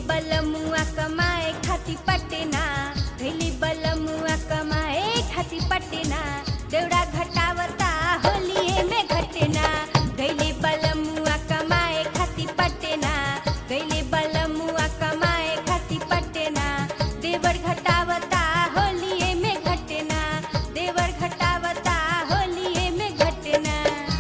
बलमुआ कमाए खाती पटना गैली बलमुआ कमाए खाती पटना देवड़ा घटावता होलिए में घटना गैली बलमुआ कमाए खाती पटना गैली बलमुआ कमाए खाती पटना देवर घटावता होलिए में घटना देवर घटावता होलिए में घटना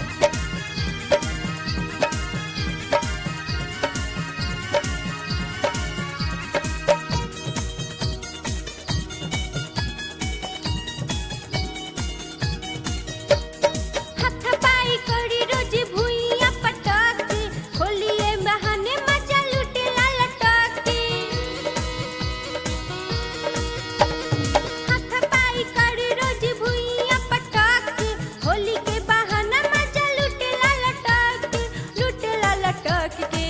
हाथ पाई करी रोज भुइया पटक होलिए बहाने मजा लुटे ला लटक हाथ पाई करी रोज भुइया पटक होली के बहाना मजा लुटे ला लटक लुटे ला लटक के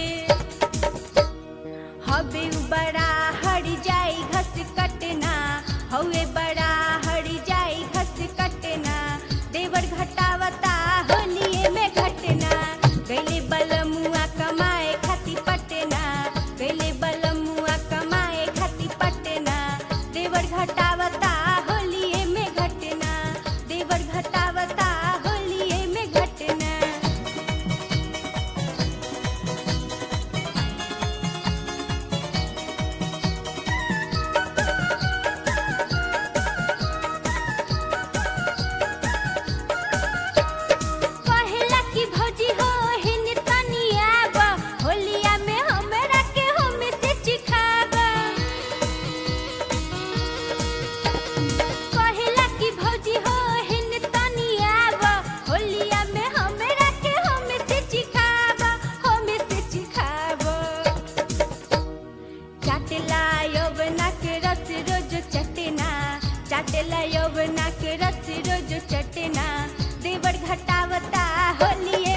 हवे उ बड़ा हड़ जाई घस कटना हवे बड़ा हड़ जाई घस कटना देवर घटावता होलिए में घटना गैले बलमुआ कमाए खाती पटना गैले बलमुआ कमाए खाती पटना देवर घटावता होलिए में घटना देवर घटावता होलिए में घटना कहेला कि भौजी हो हिन तनिया बा होलिया में हमरा के हम से चिखाबा कहेला कि भौजी हो हिन तनिया बा होलिया में हमरा के हम से चिखाबा हम से चिखाबा चाटला यौवना के रस रोज चटना चाटला यौवना के रस रोज चटना देवर घटावता होलिए